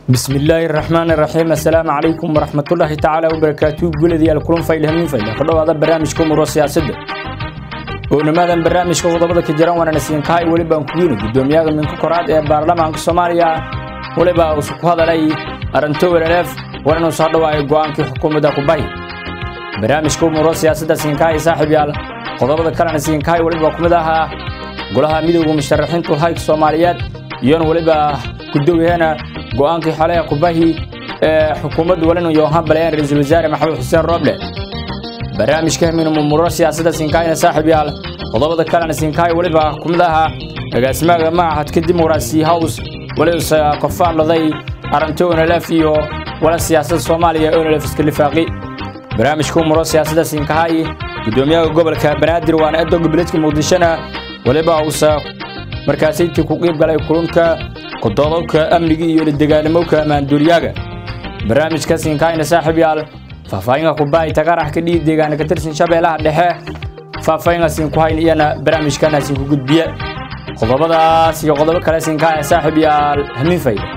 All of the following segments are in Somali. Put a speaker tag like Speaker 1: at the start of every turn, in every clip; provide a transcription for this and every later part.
Speaker 1: بسم الله الرحمن الرحيم السلام عليكم ورحمة الله تعالى وبركاته قولدي الكلون فايل همين فايل فدو هذا برنامجكم ورو سياسة ونماذا برنامجكم وضبط كجران وانا نسيان كاي ولبا نكوين قدومياغ من كوكورات ee baarlamaanka Soomaaliya waliba uu ku hadalay arinto weeraref warna soo dhawaay go'aankii xukuumadda ku bay barnaamijku muro siyaasadda siinkaay saaxiib yaal qodobada kalena siinkaay waliba ku mid ahaa golaha midowga musharaxiintu hay'adda Soomaaliyeed iyo waliba gudoomiyaha go'aankii xalay ku bahi ee xukuumaddu walina Yohan Baleen ra'iisul wasaare Maxamed Xuseen Roble barnaamijka min muro siyaasadda siinkaayna saaxiib yaal qodobada kalena siinkaay waliba ku mid ahaa agaasimaha maahadka dimuqraasi house waliba kofaan laday arinto NLF iyo wala siyaasadda Soomaaliya oo NLF iska lifaaqi barnaamijku muro siyaasadda siinkaay gudoomiyaha gobolka Banaadir waana edo gobolka Muqdishona waliba uusa markaas intii ku qeyb galay kulanka qodobka amniga iyo dagaalamowka maanduuriyaaga barnaamijka siinkaayna saaxiib yaal faahfaahinka ku baay tagarax ka dhig deegaanka ka tirsan shabeelaha dhexe faahfaahinka siin ku hayn iyana barnaamijkana siin ku gudbiya qodobadaas iyo qodobo kale siinkaaya saaxiib yaal hamin fayda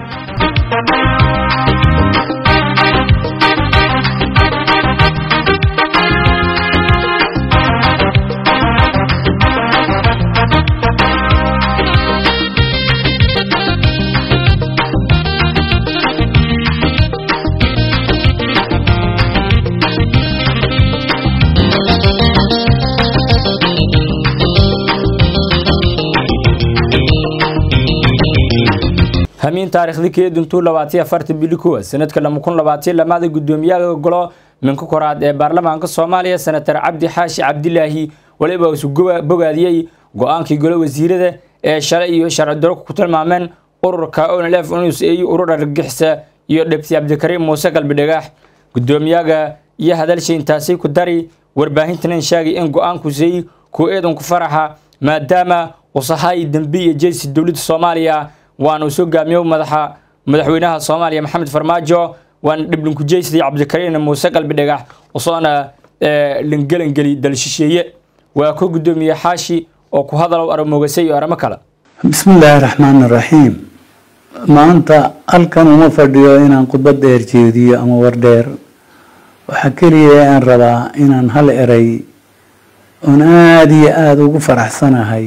Speaker 1: hamiin taariikhdii keeduntuu labaatiyo afartan bili kuwa sanadka lama kun labaatiyo lamaada gudoomiyaha golo minka koraad ee baarlamaanka soomaaliya senatar cabdi xaashi cabdilaahi waliba isu bogaadiyey go-aankii golo wasiirada ee shalay iyo sharci daro ku tilmaameen ururka onlf unus ay urur argagixisa iyo dhibti cabdikariim muuse galbidhagax gudoomiyaga iyo hadalsha intaasay ku dari warbaahintanan sheegay in go-aanku say ku eedan ku faraxa maadaama usahay dembi iyo jeysi dowladda soomaaliya waana uu soo gaamiyo madaxa madaxweynaha Soomaaliya Maxamed Farmaajo waan dhiblin ku jeysday Cabdikariin Muuse Qalbi Dhagax usoo lingalan gali dalshisheeye waa ku gudoomiye xaashi oo ku hadal aramogasay iyo aramo kale
Speaker 2: bismillaahi raxmaani raxiim maanta halkan uma fadhiyo inaan khudbad dheer jeediyo ama war dheer waxaa keliya aan rabaa inaan hal eray oon aada iyo aada ugu faraxsanahay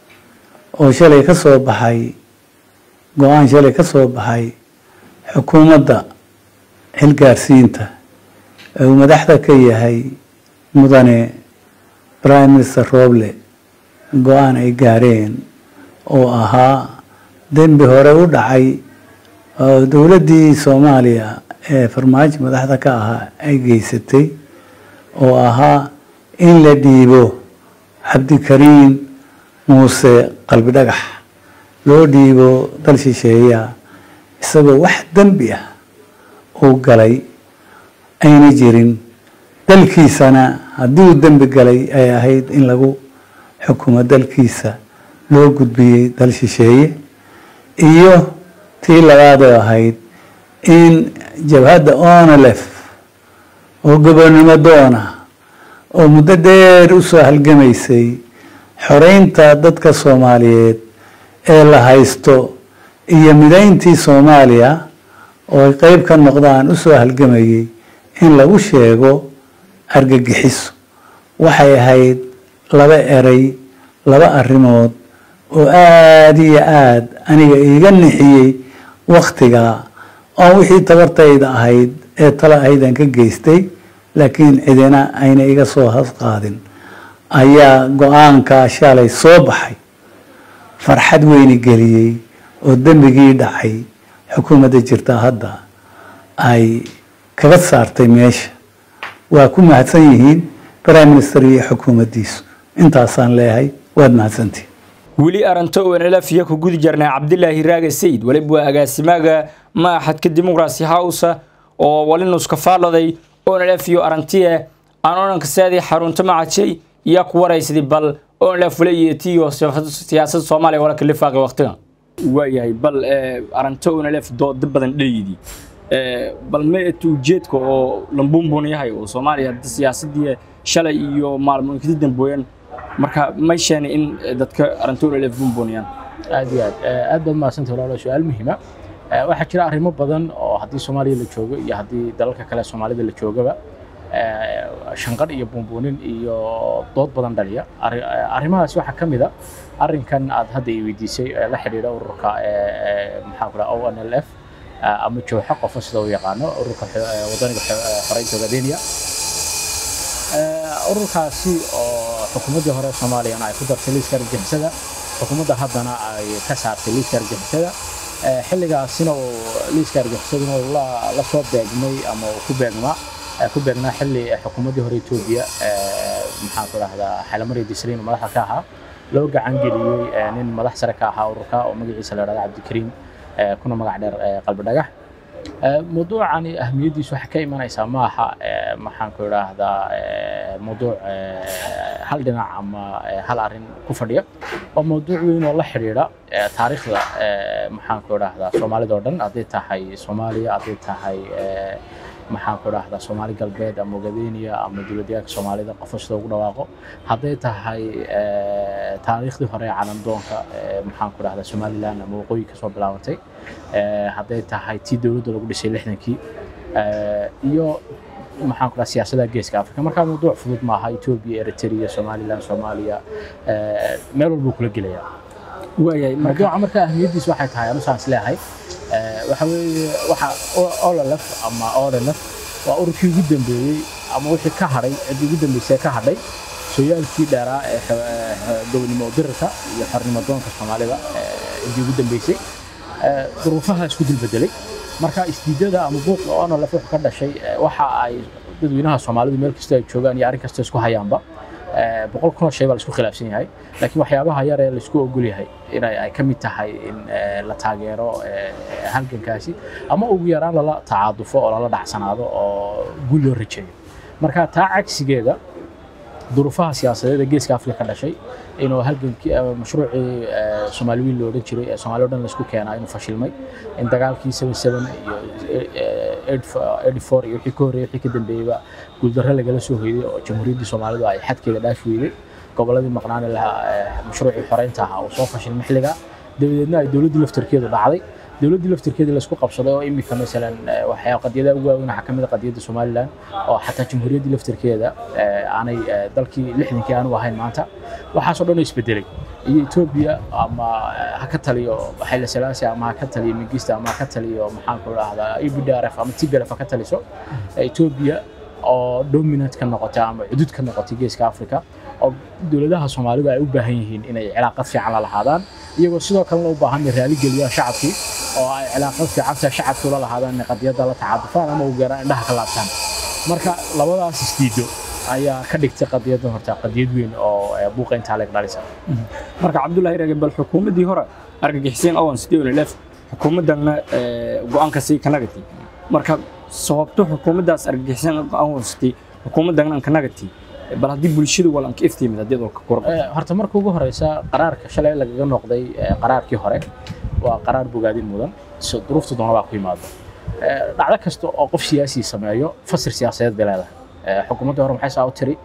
Speaker 2: oo shalay ka soo baxay go-aan shalay ka soo baxay xukuumadda xilgaarsiinta ee uu madaxda ka yahay mudane prime minister roble go-aan ay gaareen oo ahaa dembi hore u dhacay oo dowladdii soomaaliya ee farmaajo madaxda ka ahaa ay geysatay oo ahaa in la dhiibo cabdikariin muuse qalbi dhagax loo dhiibo dal shisheeya isagoo wax dembi ah uu galay ayna jirin dalkiisana haddii uu dembi galay ay ahayd in lagu xukumo dalkiisa loo gudbiyey dal shisheeye iyo tii labaadoo ahayd in jabhadda onlef oo gobonnimo doona oo muddo dheer u soo halgamaysay xoreynta dadka soomaaliyeed ee la haysto iyo midayntii soomaaliya oo ay qeyb ka noqdaan u soo halgamayay in lagu sheego argagixiso waxay ahayd laba eray laba arrimood oo aada iyo aada aniga iiga nixiyey wakhtigaa oon wixii tabartayda ahayd ee tala ahaydaan ka geystay laakiin cidina ayna iga soo hasqaadin ayaa go-aankaa shalay soo baxay farxad weyni geliyey oo dembigii dhacay xukuumadda jirta hadda ay kaga saartay meesha waa ku mahadsan yihiin prime minister iyo xukuumaddiisu intaasaan leeyahay waad mahadsantihin
Speaker 1: weli arinto NLF iyo ku gudi jirnay Cabdilaahi Raage Sayid waliba waa agaasimaga maaxadka dimuqraasi house oo walinus ka faaladay NLF iyo arintiye aan oranka saadi xarunta macajay iyo ku waraysidii bal NLF walayeetiyo siyaasadda Soomaaliya wala kala faaqay waqtigan waayahay bal arinto NLF dood badan dheeyidi bal ma ujeedka oo lambumbun yahay oo Soomaaliya siyaasadii shalay iyo maalmo kadib dambeeyeen marka ma sheena in dadka arinto NLF bumbuniyaan
Speaker 3: aad iyo aad aad baad mahadsantahay walaalo su-aal muhiima waxaa jira arrimo badan oo haddii soomaaliya la joogo iyo haddii dalalka kale soomaalida la joogaba shanqadh iyo buunbuunin iyo dood badan dhaliya arrimahaas waxaa ka mid a arrinkan aad hadda i weydiisay ee la xidhiidha ururka maxaa ku dhaha o n l f ama jooxa qofo sida uu yaqaano ururka wadaniga xoreynta ogaadeniya ururkaasi oo xukuumaddii hore soomaaliyana ay ku dartay liiska argagixisada xukuumadda haddana ay ka saartay liiska argagixisada xilligaasina uu liiska argagixisaduna la soo beegmay ama uu ku beegmaa ku beegnaa xilli xukuumaddii hore Ethiopia maxaan ku dhahdaa xalamari disriin madaxda ka ahaa loo gacan geliyey nin madax sare ka ahaa ururka oo magaciisa la yidhahdo cabdikariim kuna magac dheer qalbi dhagax موضوعani ahmiyadiisu waxay ka imanaysaa maaha maxaan ku idhaahdaa mawduuc hal dhinac ama hal arrin ku fadhiya waa mawduuc weyn oo la xidhiidha taariikhda maxaan ku idhaahdaa soomaalida oo dhan hadday tahay soomaaliya hadday tahay maxaan ku idhaahdaa soomaali galbeed ama ogadeeniya ama dowladyaanka soomaalida qofo sida ugu dhawaaqo hadday tahay taariikhdii hore ee calandoonka maxaan ku idhahdaa somaliland ama waqooyi kasoo bilaabantay hadday tahay tii dowladda lagu dhisay lixdankii iyo maxaan ku dhaha siyaasadaha geeska afrika markaa mawduuc fudud maaha ethiopia eritrea somaliland soomaaliya meel walbuu kula gelayaa
Speaker 1: waayahay
Speaker 3: mawduuca marka ahmiyaddiis waxay tahay anu saan isleeyahay waxa weeye waxa ololef ama ololef waa ururkii ugu dambeeyey ama wixii ka hadhay ciddii ugu dambeysay ka hadhay sooyaalkii dheeraa ee gobonimo dirirka iyo xornimo doonka soomaalida ciddii ugu dambeysay duruufaha isku dulbedelay marka isdiidada ama buuqa onolef wuxuu ka dhashay waxa ay dadweynaha soomaalidu meel kasta ay joogaan iyo arrin kasta isku hayaanba boqol kun oo shay baa laisku khilaafsan yahay laakiin waxyaabaha yar ee laisku ogol yahay inay ay ka mid tahay in la taageero halgankaasi ama ugu yaraan lala tacaadufo oo lala dhacsanaado oo guul loo rajeeyo marka taa cagsigeeda duruufaha siyaasadeed ee geeska afrika ka dhashay inuu halgankii mashruucii soomaali wiil lo odhan jiray ee soomaali o dhan laisku keenaa inuu fashilmay in dagaalkii seven seven iyo eighty four iyo wixii ka horreeyay wixii ka dambeeyeyba guuldarro lagala soo hoyday oo jamhuuriyaddii soomaalidu ay xadkeeda dhaafi weyday gobolladii maqnaani lahaa mashruucii xoreynta ahaa uu soo fashilmay xilligaa dabadeedna ay dowladdii laftarkeedu dhacday dowladdii laftirkeedii laisku qabsaday oo imika masalan waxyaa qadiyadaha ugu waaweyn waxaa ka mid a qadiyadda somaliland oo xataa jamhuuriyaddii laftirkeeda aanay dalkii lixdankii aanu ahayn maanta waxaasoo dhan oo isbedelay iyo etoobiya ama ha ka taliyo xayla salaasi ama ha ka taliyo mingista ama ha ka taliyo maxaan ku dhahdaa ebdrf ama tblf ha ka taliso etoobiya oo dominant ka noqotay ama cudud ka noqotay geeska africa oo dowladaha soomaalidu ay u baahan yihiin inay cilaaqad fiican la lahaadaan iyagoo sidoo kalena u baahan inay raali geliyaan shacabkii oo ay cilaaqad fiicanta shacabkii ula lahaadaan inay qadiyadda la tacaadufaan ama ugu yaraan indhaha ka laabtaan marka labadaas isdiido ayaa ka dhigtay qadiyaddan horta qadiyad weyn oo buuqa intaa leeg dhalisa
Speaker 1: marka cabdullaahi rage bal xukuumaddii hore argagixiseen owan sidee lef xukuumaddanna go-aanka sii kanagati marka sababto xukuumaddaas argagixiseen owan sitay xukuumaddan kanagati bal haddii bulshadu walanka iftiimid haddii ka kor
Speaker 3: horta marka ugu horeysa qaraarka shalay lagaga noqday qaraarkii hore waa qaraar bogaadin mudan duruufta doona baa ku yimaado dhacdo kasta oo qof siyaasi sameeyo fasir siyaasadeed bay leedahay xukuumaddii hore maxay saa u tiri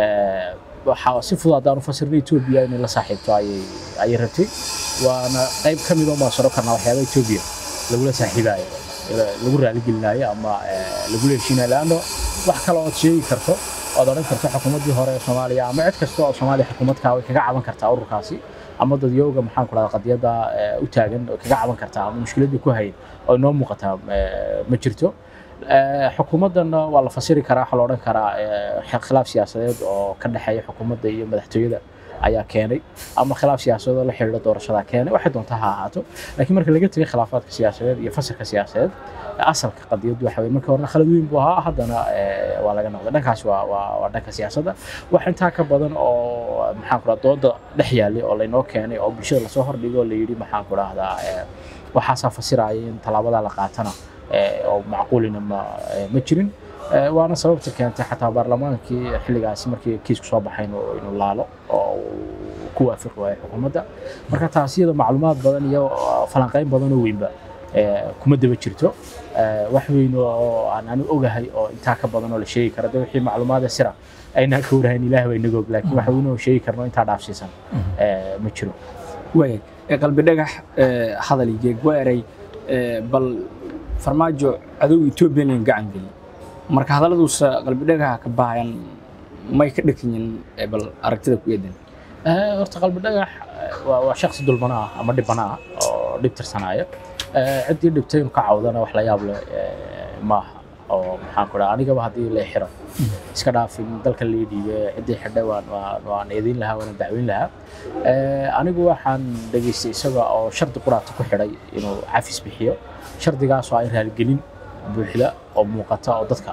Speaker 3: waxaa si fudud haddaan u fasirnay etoobiya inay la saaxiibto ayay rabtay waana qayb ka mid oo maasaro karnaa waxyaaba etoobiya lagula saaxiibaayo lagu raaligelinaayo ama lagula heshiinayo leanno wax kale ood sheegi karto ood odhan karto xukuumaddii hore ee soomaaliya ama cid kasta oo soomaaliya xukuumadka way kaga caban kartaa ururkaasi ama dadyooga maxaan ku dhahdaa qadiyadda u taagan oo kaga caban kartaa ama mushkiladii ku hayn oo inoo muuqataa ma jirto xukuumaddanna waa la fasiri karaa waxaa la odhan karaa khilaaf siyaasadeed oo ka dhexeeya xukuumadda iyo madaxtooyada ayaa keenay ama khilaaf siyaasadeed oo la xiriira doorashada keenay waxay doontaa ha ahaato laakiin marka laga tegay khilaafaadka siyaasadeed iyo fasirka siyaasadeed asalka qadiyaddu waxa weye markii horena khalad weyn buu ahaa haddana waa laga noqday dhankaas waa waa waa dhanka siyaasadda wax intaa ka badan oo maxaan ku dhaha dooda dhex yaallay oo laynoo keenay oo bulshada lasoo hordhigo oo la yidhi maxaan ku dhahdaa waxaasaa fasiraya in tallaabadaa la qaatana oo macquulina ma ma jirin waana sababta keentay xataa baarlamaankii xilligaasi markii kiisku soo baxay inuu laalo oo ku waafaqi waayo xukuumadda marka taas iyada macluumaad badan iyo falanqayn badan oo weynba kuma daba jirto wax weyn oo aan anu ogahay oo intaa ka badan oo la sheegi karo de wixii macluumaada sira aynaan ka warahayn ilaah baa inaga og laakiin wax weyn oo sheegi karno intaa dhaafsiisan ma jiro
Speaker 1: waaya qalbi dhagax hadal geeg waa eray bal farmaajo cadowga etoobiyan in gacan geli marka hadalladuusa qalbidhagaha ka bahayan may ka dhakanyin bal aragtida ku eedan
Speaker 3: horta qalbi dhagax waa waa shakhsi dulmana ah ama dhibana ah oo dhib tirsanaya ciddii dhibtay inuu ka cawdana wax la yaab leh maaha oo maxaan ku dhaha anigaba haddii la xiro iska dhaafin dalka lii dhiibe ciddii xidhay waan waan waan eedayn lahaa waan dacweyn lahaa anigu waxaan dhegaystay isaga oo shardi quraata ku xidhay inuu cafis bixiyo shardigaas oo ay raaligelin buuxda oo muuqata oo dadka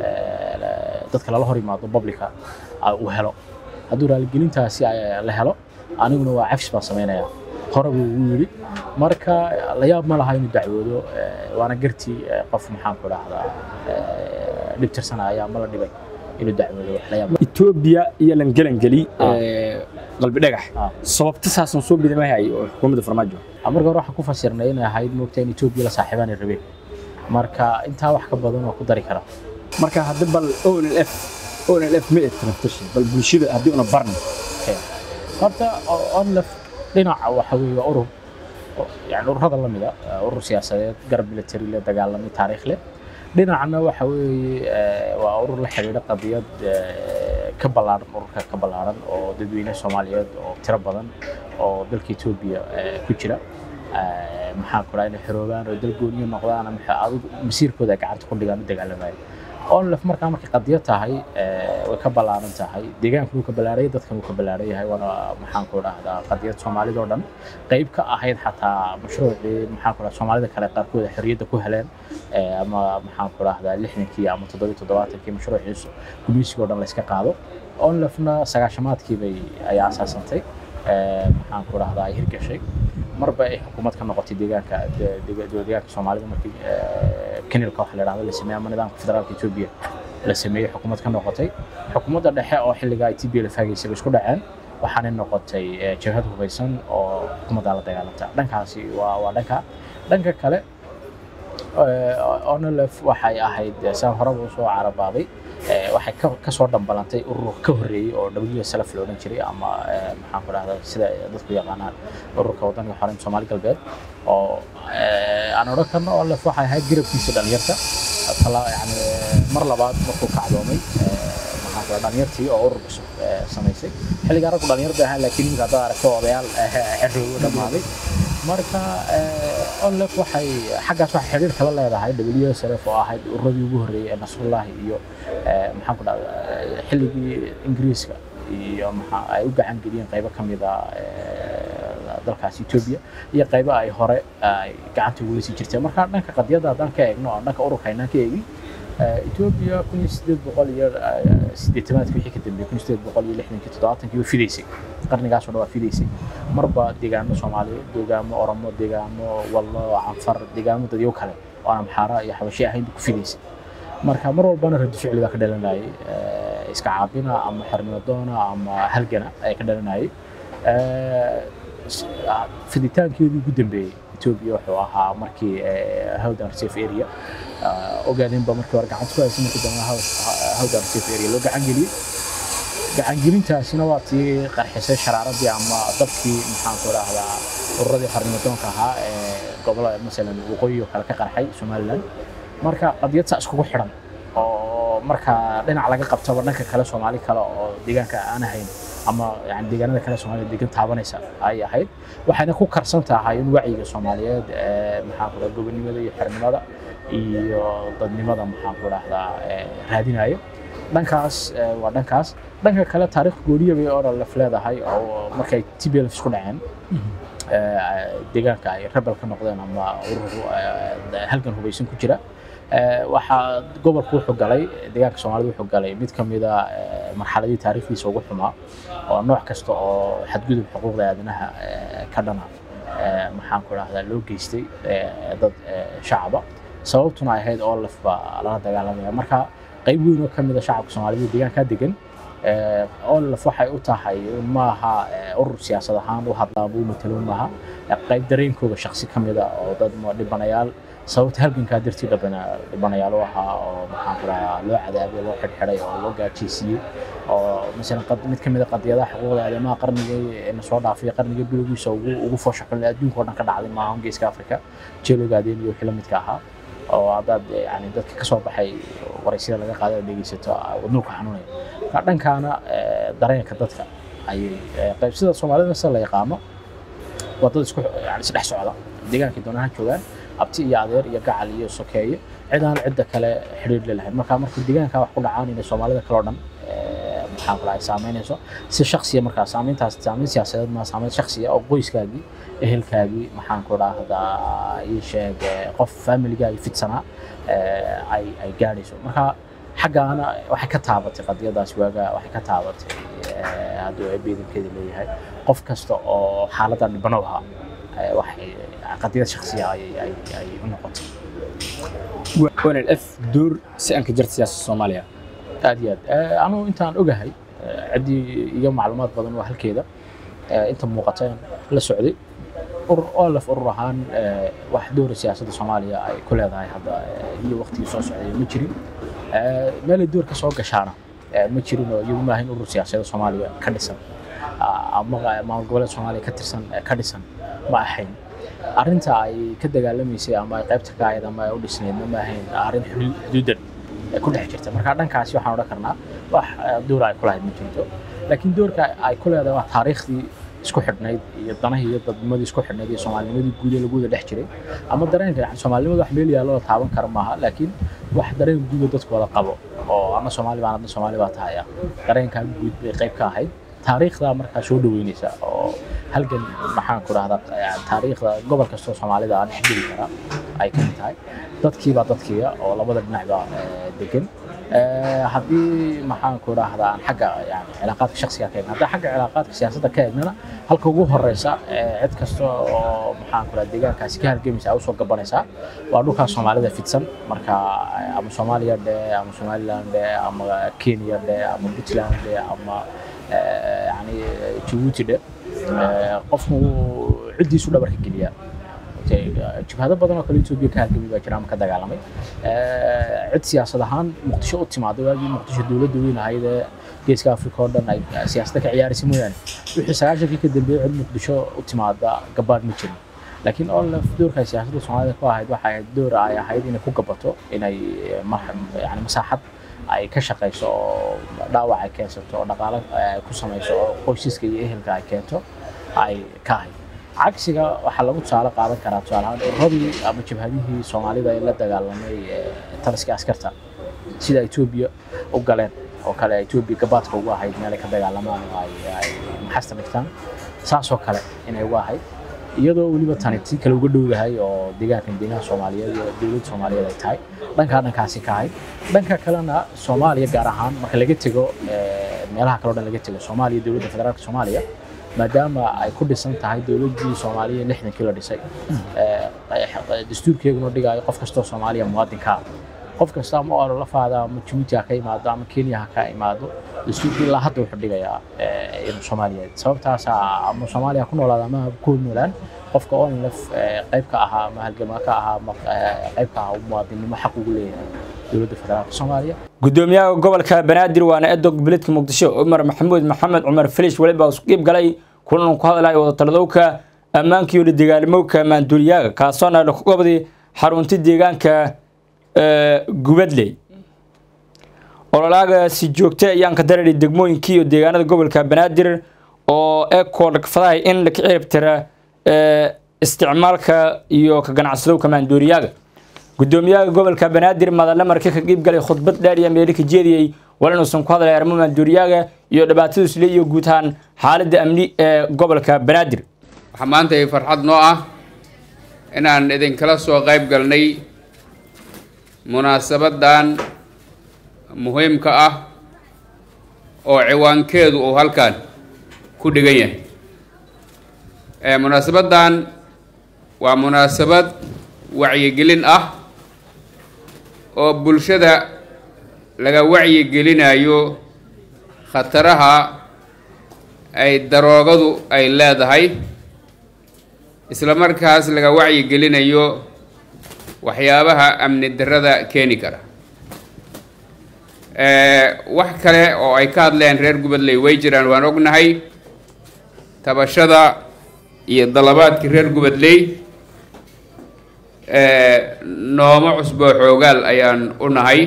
Speaker 3: dadka lala hor yimaado publica uu helo hadduu raaligelintaasi la helo aniguna waa cafis baan samaynayaa hore buu ugu yidhi marka la yaab ma laha inuu dacwoodo waana gartii qof maxaan ku dhahdaa dhib tirsanaya ama la dhibay inuu dacwoodo wax la yaab
Speaker 1: etoobiya iyo langelangeli qalbi dhagax
Speaker 3: Ah.
Speaker 1: sababta saasan soo bidamahay oo xukuumadda farmaajo
Speaker 3: marka hore waxaan ku fasirnay inay ahayd moogta in etoobiya la saaxiibaan ay rabeen marka intaa wax ka badan oo ku dari kara
Speaker 1: marka haddi bal onlf onlf ma eed transition bal bulshada haddii una barni
Speaker 3: horta onlef dhinaca waxa weeye waa urur oo- yani ururada la mida urur siyaasadeed garab military leh dagaalamay taariikh leh dhinacna waxa weeye eh, waa urur la xidhiidha qadiyad eh, ka ballaaran ururka ka ballaaran oo dadweyne soomaaliyeed oo tiro badan oo dalka etoobiya eh, ku jira Eh, maxaan ku dhaha inay xoroobaan oo dal gooniyo noqdaan ama xa- adigu masiirkooda ay gacanta ku dhigaan u dagaalamayo onlef markaa markay qadiyad tahay eh, way ka ballaaran tahay deegaanka wuu ka ballaaraya dadkan wuu ka ballaaran yahay waana maxaan ku dhahdaa qadiyad soomaalida oo dhan qayb ka ahayd xataa mashruucii maxaan ku dhaha soomaalida kale qaarkood ay xorriyadda ku heleen eh, ama maxaan ku dhahdaa lixdankii ama toddobiyo toddobaatankii mashruuciisu gumeysiga oo dhan la iska qaado onlefna sagaashamaadkii bay ayaa asaasantay eh, maxaan ku dhahdaa ay hirgashay marba ay xukuumad ka noqotay deegaanka de- de- deegaanka soomaalida markii eh, kenilka waxa la dhahdo la sameeyey ama nidaamka federaalka etoobiya la sameeyey xukuumad ka noqotay xukuumadda dhexe oo xilliga ay tba la faagaysay bay isku dhaceen waxaanay noqotay eh, jabhad hubeysan oo xukuumadda la dagaalanta dhankaasi waa waa dhanka dhanka kale onolef waxay ahayd eh, saan horeba usoo carabaaday eh, waxay ka- kasoo dhambalantay urur ka horreeyey oo wslf la odhan jiray ama eh, maxaan ku dhahdaa sida dadku yaqaanaan ururka waddanka xoreynta soomaali galbeed oo eh, aan odhan karno onolef waxay ahayd garabkiisa dhalinyarta tala yani mar labaad markuu kacdoomay eh, maxaan ku dhaha dhalinyartii oo urur cusub eh, samaysay xilligaa raggu dhalinyar bay ahaan laakiin iminka haddaad aragto odayaal xerroobo dhammaaday marka onlef waxay xaggaas waxay xidhiir kala leedahay wslf oo ahayd ururadii ugu horreeyey ee nasrullahi iyo eh, maxaan ku dhahda xilligii ingiriiska iyo maxaa ay u gacan geliyeen qaybo ka mid a eh, dalkaas etoobiya iyo qaybo ay hore ay gacanta ugu sii jirteen marka dhanka qadiyadda haddaan ka eegno aan dhanka ururka aynaan ka eegin eh, etoobiya kun iyo sideed boqol iyo eh, siddeetamaadkii wixii ka dambeeyey kun iyo sideed boqol iyo lixdankii toddobaatankii way fidaysay qarnigaasoo dhan waa fidaysay marba deegaano soomaaliyeed deegaamo oromo deegaamo wallo canfar deegaamo dadyo kale oo aan amxaara iyo xabashi ahayn bay ku fidaysay marka mar walbana radi ficli baa ka dhalanayay eh, iska caabina ama xornimo doona ama halgana ayaa ka dhalanayay Eh, s- ah, fiditaankeedii ugu dambeeyey etoobiya wuxuu ahaa markii eh, hawdan reserve area ah, ogaadeenba markii hore gacanta ku haysay markii dambe hawdan reserve area loo gacan geliyey gacangelintaasina waa tii qarxisay sharaaradii ama dabkii maxaan ku dhahdaa ururadii xornimadoonka ahaa ee gobolada masalan waqooyi oo kale ka qarxay somaliland marka qadiyad saa iskugu xidhan oo marka dhinac laga qabtaba dhanka kale soomaali kale oo deegaanka aan ahayn ama yani deegaanada kale soomaaliya degan taabanaysa ay ahayd waxayna ku karsan tahay in wacyiga soomaaliyeed ee maxaan ku dhahdaa gobonimada iyo xornimada iyo dadnimada maxaan ku dhahdaa ee raadinayo dhankaas eh, waa dhankaas dhanka kale taariikh gooniya bay oralef leedahay oo markay tblf isku dhaceen eh, deegaanka ay rebel ka noqdeen ama urur eh, halgan hubeysan ku jira Eh, waxaa gobolku wuxuu galay deegaanka soomaalida wuxuu galay mid ka mid a eh, marxaladii taariikhdiisa ugu xumaa oo nooc kasta oo xadgudub xuquuqda aadanaha eh, ka dhana eh, maxaan ku dhahdaa loo geystay eh, dad eh, shacaba sababtuna ay ahayd olaf baa lala dagaalamaya marka qayb weyn oo ka mid a shacabka soomaalida deegaankaa degan olaf waxay u tahay maaha urur siyaasad ahaan u hadlaa buu matalo maaha qayb dareenkooda shaksi ka mid a oo dad dhibanayaal sababta halgankaa dartii dhibanayaal u ahaa oo maxaan ku dhahaa loo cadaabay loo xidhxidhay oo loo gaajaysiiyey oo masalan mid ka mid a qadiyadaha xuquuqda aadamaha qarnigii na soo dhaafay qarniga bilowgiisa ugu ugu foosha xun adduunka oo dhan ka dhacday maaha geeska afrika jeeloogaadeen iyo wixii la midka ahaa oo haddaad yani dadka ka soo baxay waraysida laga qaaday oo dhegeysato wadnuuka xanuunaya marka dhankaana dareenka dadka ayay qayb sida soomaalida sida la yaqaano waa dad isku yani isdhex socda deegaankii doonaha joogaan abti iyo adeer iyo gacal iyo sokeeye cidaan cidda kale xidhiir lelahayn marka marka deegaanka wax ku dhacaan inay soomaalida kale oo dhan maxaan ku dhahay saameynayso si shaksiya markaa saameyntaas saameyn siyaasadeed ma saameyn shaksiya oo qoyskaagii ehelkaagii maxaan ku dhahdaa ii sheeg qof familigaagii fidsanaa ay ay gaadhayso marka xaggaana waxay ka taabatay qadiyadaas waaga waxay ka taabatay hadduu ebeedankeeda leeyahay qof kasta oo xaaladda dhibano ahaa waxay qadiyad shaksiya ay ay u noqotay
Speaker 1: wnlf door si aan ka jirta siyaasada soomaaliya
Speaker 3: aad iyo aad anugu intaan ogahay ciddii iyo macluumaad badan waa halkeeda inta muuqata la socday urur olaf urur ahaan wax doora siyaasadda soomaaliya ay ku leedahay hadda iyo waqtigii soo socday ma jirin meelay door ka soo gashaana ma jirin oo iyagu maahayn urur siyaasadda soomaaliya ka dhisan ama maamul goboleed soomaaliya ka tirsan ka dhisan ma ahayn arrinta ay ka dagaalamaysay ama ay qaybta ka ahayd ama ay u dhisnaydna ma ahayn arrin xuduudan ku dhex jirta marka dhankaasi waxaan odhan karnaa wax doora ay ku lahayd ma jirto laakiin doorka ay ku leedahay waa taariikhdii isku xidhnayd iyo danahii iyo dadnimadii isku xidhnayd iyo soomaalinimadii guud ee lagu wada dhex jiray ama dareenka yani soomaalinimada wax meel yaallo la taaban kara maaha laakiin wax dareen guud oo dadku wada qabo oo ana soomaali baan adna soomaali baa tahaya dareenkaa guud bay qayb ka ahayd taariikhda markaa soo dhaweynaysa oo halgan maxaan ku dhahdaa taariikhda gobol kastoo soomaalida aan dhexgeli karaa ay ka mid tahay dadkiibaa dadkiiga oo labada dhinacba degan haddii maxaan ku dhahdaa aan xagga yani cilaaqaadka shaksiga ka eegna haddii xagga cilaaqaadka siyaasadda ka eegnana halka ugu horeysa cid kasta oo maxaan ku dhahdaa deegaankaasi ka halgamaysa ay usoo gabanaysaa waa dhulkaas soomaalida fidsan marka ama soomaaliya dhe ama somaliland dhe ama kenya dhe ama puntland dhe ama yani jabuuti dhe qofku ciddiisu dhabarka geliyaa jabhado badan oo kale etoobiya ka halgamay baa jira ama ka dagaalamay cid siyaasad ahaan muqdisho u timaada waagii muqdisho dowladda weyn ahayd ee geeska afrika oo dhan ay siyaasadda ka ciyaaraysa mooyaane wixii sagaashankii ka dambeeyey cid muqdisho u timaada gabaad ma jirin laakiin olaf doorka ay siyaasadda soomaalida ku ahayd waxay ahayd door ay ahayd inay ku gabato inay yani masaaxad ay ka shaqayso oo dhaawac ay keensato oo dhaqaale ku samayso oo qoysaska iyo ehelka ay keento ay ka ahayd cagsiga waxaa lagu tusaale qaadan karaa tusaale ahaan ururadii ama jabhadihii soomaalida ee la dagaalamay taliska askarta sida etoobiya u galeen oo kale etoobiya gabaadka ugu ahayd meel ay ka dagaalamaan oo ay maxasta dhigtaan saasoo kale inay ugu ahayd iyadoo weliba tani si kale uga dhowdahay oo deegaankan deegaanka soomaaliyeed iyo dowladda soomaaliyeed ay tahay dhankaa dhankaasi ka ahayd dhanka kalena soomaaliya gaar ahaan marka laga tego meelaha kale o dhan laga tego soomaaliya dowladda federaalka soomaaliya maadaama ay ku dhisan tahay dowladdii soomaaliya lixdankii la dhisay dastuurkeeguna dhigaayo qof kastoo soomaaliya muwaadinka qof kasta ama oo la faada ama jabuuti ha ka imaado ama kenya ha ka imaado dastuurkii ilaa hadda wuxuu dhigayaa inuu soomaaliyeed sababtaasa ama soomaaliya ku noolaada ama ku noolaan qofka onlef qayb ka ahaa ama halgama ka ahaa ama qayb ka ahaa muwaadinnimo xaq ugu leeyahay dowladda federaalka soomaaliya
Speaker 1: gudoomiyaha gobolka banaadir waana edog beledka muqdisho cumar maxamuud maxamed cumar filish weliba isu qiib galay kulan ku hadlaya wadatalladowka ammaanka iyo la dagaalamowka maanduuliyaaga kaasoona laku qabday xarunta deegaanka gubadley ololaaga si joogta ayaan ka dareeray degmooyinkii iyo deegaanada gobolka banaadir oo ekoo dhagfadahay in la ka ciribtira isticmaalka iyo ka ganacsadowka maanduuliyaaga gudoomiyaha gobolka banaadir madalle marka ka qiib galay khudbad dheer iyo meeli ka jeediyey wal inuusan ku hadlay arrimo maanduuliyaaga iyo dhibaatadiisu le iyo guud ahaan xaaladda amni ee gobolka banaadir
Speaker 4: waxaa maanta ay farxad noo ah inaan idinkala soo qayb galnay munaasabadan muhiimka ah oo ciwaankeedu uu halkan ku dhigan yahay munaasabadan waa munaasabad wacyigelin ah oo bulshada laga wacyigelinayo khataraha ay daroogadu ay leedahay isla markaas laga wacyigelinayo waxyaabaha amni darrada keeni kara wax kale oo ay ka hadleen reer gubadley way jiraan waan ognahay tabashada iyo dalabaadkii reer gubadley nooma cusboo xoogaal ayaan u nahay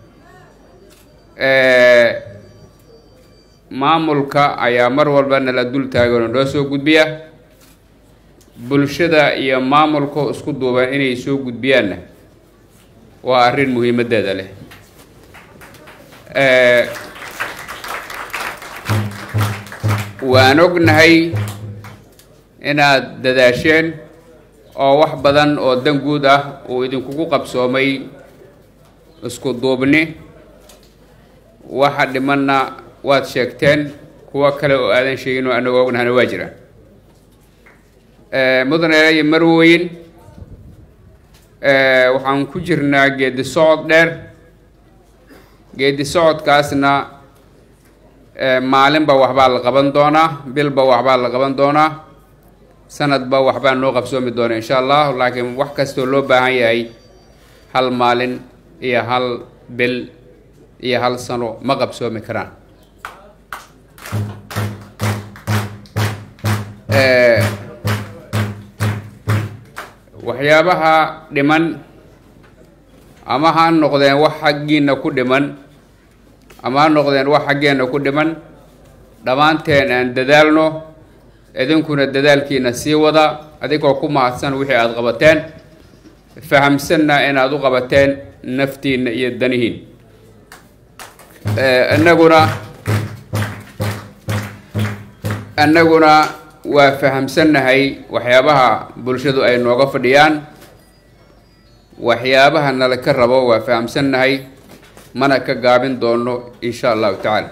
Speaker 4: maamulka ayaa mar walba nala dul taagan oo noo soo gudbiya bulshada iyo maamulka isku duuban inay soo gudbiyaanna waa arrin muhiimaddeeda leh waan ognahay inaad dadaasheen oo wax badan oo dan guud ah uu idinkugu qabsoomay isku duubni waxa dhimanna waad sheegteen kuwo kale oo aadan sheegin oo anagoo ognahana waa jiraan mudane iyo marweyn waxaan ku jirnaa geedi socod dheer geedi socodkaasna maalinba waxbaa la qaban doonaa bilba waxbaa la qaban doonaa sanadba waxbaa noo qabsoomi doona insha allah laakiin wax kastoo loo baahan yahay hal maalin iyo hal bil iyo hal sano ma qabsoomi karaan waxyaabaha dhiman ama ha noqdeen wax xaggiina ku dhiman ama ha noqdeen wax xaggeenna ku dhiman dhammaanteen aan dadaalno idinkuna dadaalkiina sii wada adigoo ku mahadsan wixii aada qabateen fahamsanna inaad u qabateen naftiinna iyo danihiin innaguna annaguna waa fahamsannahay waxyaabaha bulshadu ay nooga fadhiyaan waxyaabaha nala ka rabo waa fahamsannahay mana ka gaabin doono insha allahu tacaala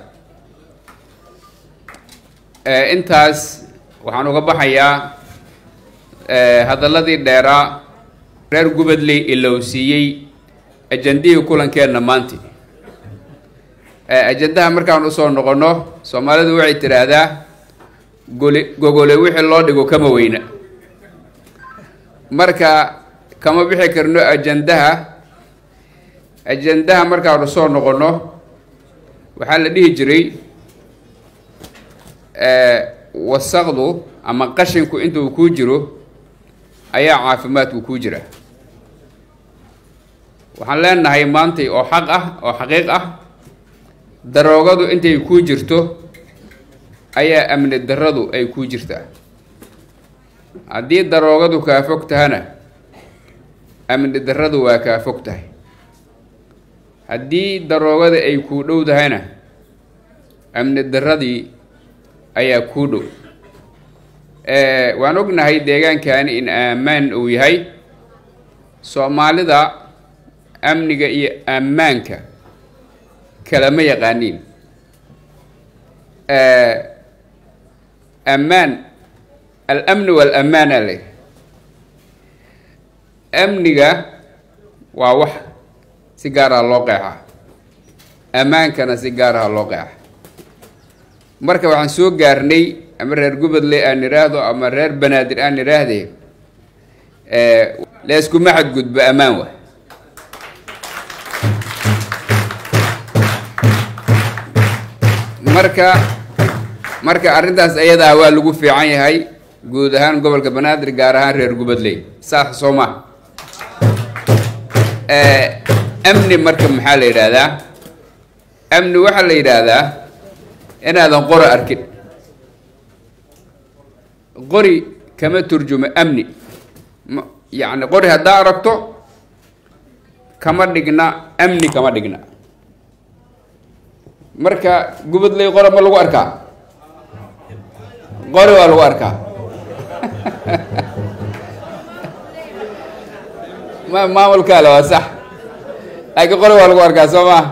Speaker 4: intaas waxaan uga baxayaa hadalladii dheeraa reer gubadley ilowsiiyey ajandihii kulankeenna maanti ajandaha markaan usoo noqonno soomaalidu waxay tidhaahdaa gole gogole wixii loo dhigo kama weyna marka kama bixi karno ajandaha ajandaha markaanu soo noqonno waxaa la dhihi jiray wasaqdu ama qashinku intuu kuu jiro ayaa caafimaadku kuu jira waxaan leenahay maantay oo xaq ah oo xaqiiq ah daroogadu intay kuu jirto ayaa amni darradu ay kuu jirtaa haddii daroogadu kaa fog tahana amni darradu waa kaa fog tahay haddii daroogada ay kuu dhow tahayna amni darradii ayaa kuu dhow waan ognahay deegaankani in ammaan uu yahay soomaalida amniga iyo ammaanka kalama yaqaaniin ammaan alamni waalaamaana le amniga waa wax si gaaraha loo qeexaa ammaankana si gaaraha loo qeexa marka waxaan soo gaarnay ama reer gubadle aan idhaahdo ama reer banaadir aan idhaahdee layskuma xadgudbo ammaan wa marka marka arrintaas ayadaa waa lagu fiican yahay guud ahaan gobolka banaadir gaar ahaan reer gubadley saas soo ma amni marka maxaa la yidhaahdaa amni waxaa la yidhaahdaa inaadan qori arkin qori kama turjumo amni yacni qori haddaa aragto kama dhigna amni kama dhigna marka gubadley qora ma lagu arkaa qori waa lagu arkaa ma maamulkaale waa sax laakiin qori waa lagu arkaa soo maa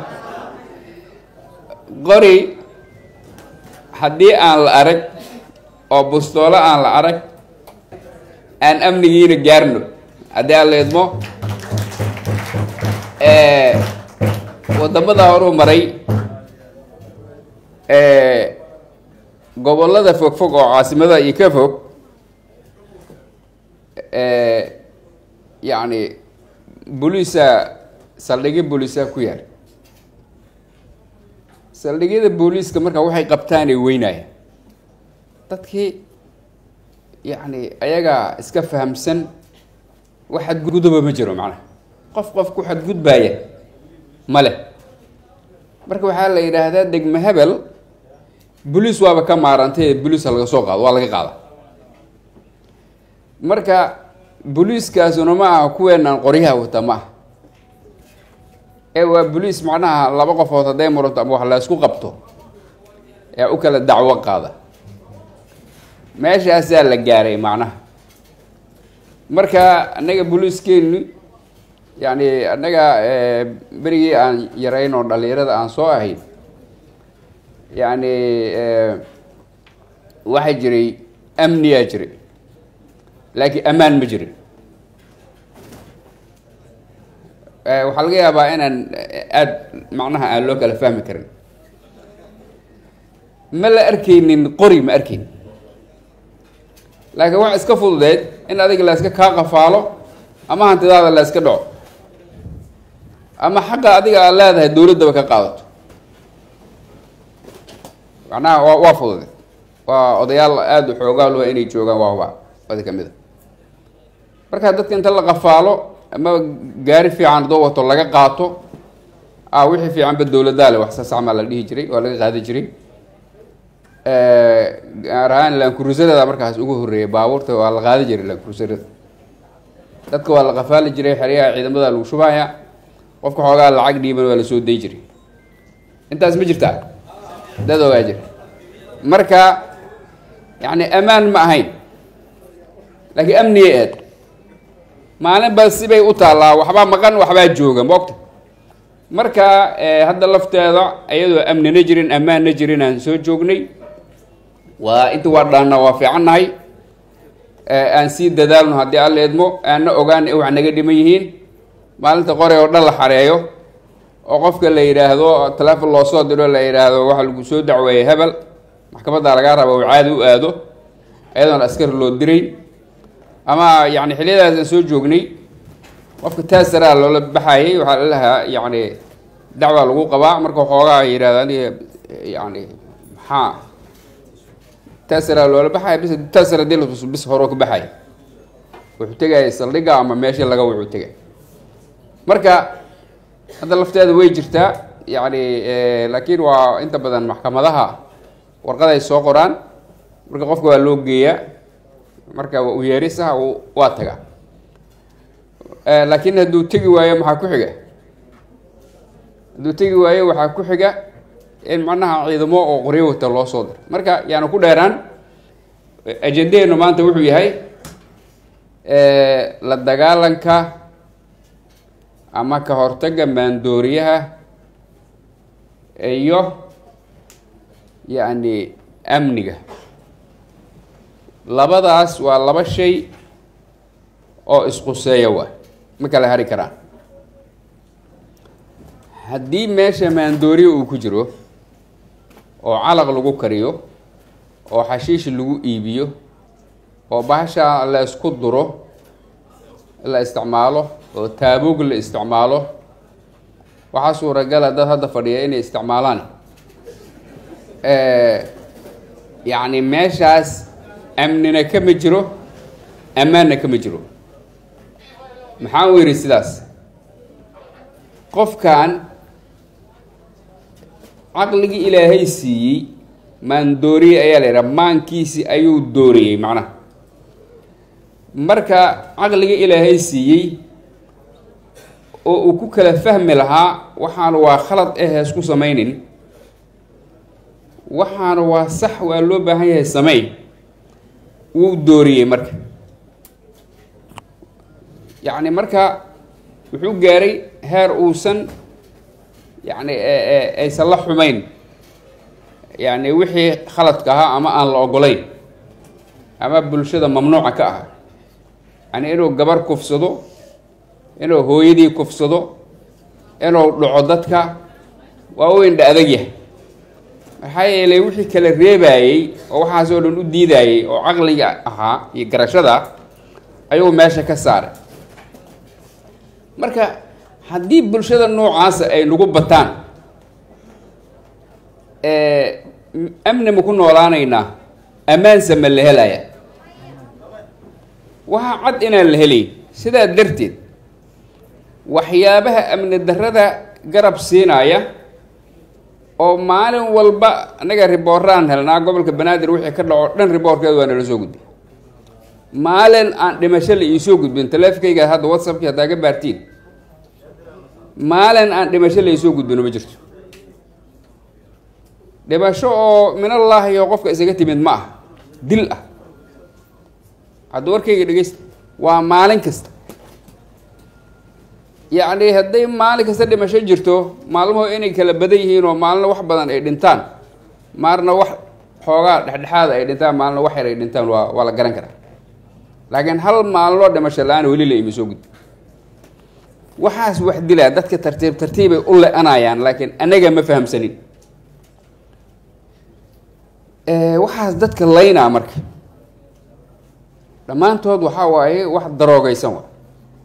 Speaker 4: qori haddii aan la arag oo bustoolo aan la arag aan amnigiina gaarno haddii aan la idmo wadamada horuu maray gobollada fogfog oo caasimada iyo ka fog yacni booliisa saldhigyo booliisa ku yaal saldhigyada booliiska marka waxay qabtaanay weynaya dadkii yacni ayagaa iska fahamsan wax xadguduba ma jiro macnaha qof qof ku xadgudbaaya ma leh marka waxaa la yidhaahdaa degme hebel boliis waaba ka maarantay boliis ha laga soo qaado waa laga qaada marka boliiskaasuna ma aha kuweenaan qoryaha wata ma aha ee waa boliis macnaha laba qofood hadday muranto ama wax la isku qabto ee u kala dacwo qaada meeshaasaa la gaaray macnaha marka annaga boliiskeenu yacni annaga berigii aan yarayn oo dhalinyarada aan soo ahayn yacni waxaa jiray amniyaa jiray laakiin ammaan ma jirin waxaa laga yaabaa inaan aada macnaha aan loo kala fahmi karin ma la arkaynin qori ma arkayn laakiin waxa iska fududeed in adiga la iska kaa qafaalo ama hantidaada la iska dhaco ama xaqa adiga aad leedahay dowladdaba ka qaadato macnaha waa waa fududeed waa odayaal aada u xoogaal waa inay joogaan waa huba wadi ka mid a marka dadka inta la qafaalo ama gaari fiican adoo wato laga qaato a wixii fiicanba dowladaale wax saasacmaa la dhihi jiray waa laga qaadi jiray gaar ahaan laankurusarada markaas ugu horreeyay baabuurta waa la qaadi jiray laankurusarada dadka waa la qafaali jiray xeryaha ciidamada lagu shubaya qofka xoogaa lacag dhiiban waa la soo day jiray intaas ma jirtaa dad ogaa jira marka yacni ammaan ma ahayn laakiin amniyay aad maalin ba sibay u taallaa waxbaa maqan waxbaa jooga moogta marka hadda lafteeda iyadoo amnina jirin ammaanna jirin aan soo joognay waa inta waa dhaanna waa fiicannahay aan sii dadaalno haddii alla idmo aanna ogaan wax naga dhiman yihiin maalinta qore oo dhan la xareeyo oo qofka la yidhaahdo taleefon loo soo diro la yidhaahdo waxa lagu soo dacweeyey hebel maxkamadda lagaa raba uu caadi u aado iyadoona askari loo diray ama yani xiliyadaas aan soo joognay qofka taasaraa loola baxayay waxaa lalahaa yani dacwaa lagu qabaa marka xoogaa yidhahdo aniga yani maxaa taasaraa loola baxaya bis taasara dil bis horoo ka baxaya wuxuu tegaya saldhiga ama meesha laga wuxuu tegay marka hadda lafteeda way jirtaa yani laakiin waa inta badan maxkamadaha warqaday soo qoraan marka qofka waa loo geeyaa marka u yeerisaha waa taga laakiin hadduu tegi waayo maxaa ku xiga hadduu tegi waayo waxaa ku xiga in macnaha ciidamo oo qoryo wata loo soo diro marka yaanu ku dheeraan ajendaheenu maanta wuxuu yahay la dagaalanka ama ka hortagga maandooriyaha iyo yacni amniga labadaas waa laba shay oo isquseeya waa ma kala hari karaan haddii meesha maandooriya uu ku jiro oo calaq lagu kariyo oo xashiish lagu iibiyo oo bahasha la isku duro la isticmaalo oo taaboog la isticmaalo waxaa suuragala dad hadda fadhiya inay isticmaalaan yacni meeshaas amnina kama jiro ammaanna kama jiro maxaan u yidhi sidaas qofkan caqligii ilaahay siiyey maandooriye ayaa la yidhaha maankiisi ayuu dooriyey macnaha marka caqligii ilaahay siiyey oo uu ku kala fahmi lahaa waxaana waa khalad eh isku samaynin waxaana waa sax waa loo baahan yahay sameyn wuu dooriyey marka yacni marka wuxuu gaaray heer uusan yacni aysan la xumayn yacni wixii khaladka ahaa ama aan la ogolayn ama bulshada mamnuuca ka aha yani inuu gabar kufsado inuu hooyadii kufsado inuu dhaco dadka waa u indha adag yahay maxaa yeelay wixii kala reebayey oo waxaas oo dhan u diidayey oo caqliga ahaa iyo garashada ayuu meesha ka saaray marka haddii bulshada noocaasa ay nagu bataan amni ma ku noolaanaynaa ammaansa ma la helaya waxaa cad inaan la helayn sidaa darteed waxyaabaha amni darrada garab siinaya oo maalin walba annaga ribooraan helnaa gobolka banaadir wixii ka dhaco dhan riboorkeedu waa nala soo gudbin maalin aan dhimasho la iisoo gudbin taleefonkayga hadda whatsappki haddaa ka baartiin maalin aan dhimasho la iisoo gudbino ma jirto dhimasho oo minallaahi oo qofka isaga timid ma ah dil ah hadda warkayga dhegeysta waa maalin kasta yacni hadday maalin kasta dhimasho jirto maalmuhu inay kala badan yihiin oo maalina wax badan ay dhintaan maalna wax xoogaa dhexdhexaada ay dhintaan maalina wax yar ay dhintaan waa waa la garan karaa laakiin hal maalin oo dhimasho la-aan weli la ima soo gudbi waxaas wax dilaa dadka tartiib tartiibay u le-anayaan laakiin anaga ma fahamsanin waxaas dadka laynaa marka dhammaantood waxaa waaye wax daroogeysan wa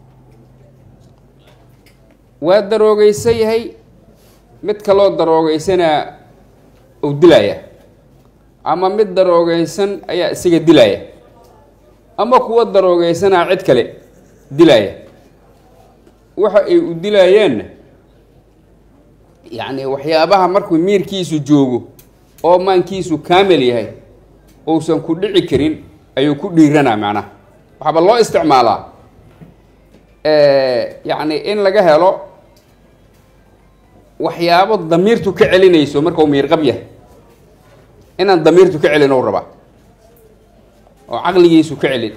Speaker 4: waa daroogeysan yahay mid kaloo daroogeysanaa uu dilaya ama mid daroogeysan ayaa isaga dilaya ama kuwa daroogeysanaa cid kale dilaya waxa ay u dilayeenna yacni waxyaabaha markuu miirkiisu joogo oo maankiisu kaamil yahay uusan ku dhici karin ayuu ku dhiiranaa macnaha waxaaba loo isticmaalaa yacni in laga helo waxyaabo damiirtu ka celinayso marka uu miirqab yahay inaan damiirtu ka celin ou rabaa oo caqligiisu ka celin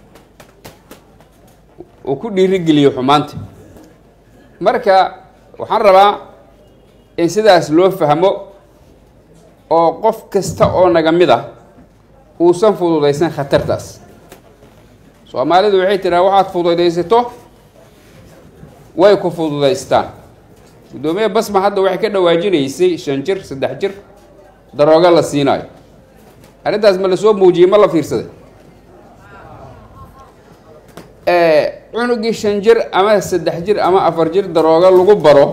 Speaker 4: uu ku dhiirigeliyo xumaanta marka waxaan rabaa in sidaas loo fahmo oo qof kasta oo naga mid ah uusan fududaysan khatartaas soomaalidu waxay tiraa waxaad fududaysato way ku fududaystaan guddoomiye basma hadda waxay ka dhawaajinaysay shan jir saddex jir daroogo la siinaayo arrintaas ma lasoo muujiyey ma la fiirsaday cunugii shan jir ama saddex jir ama afar jir daroogo lagu baro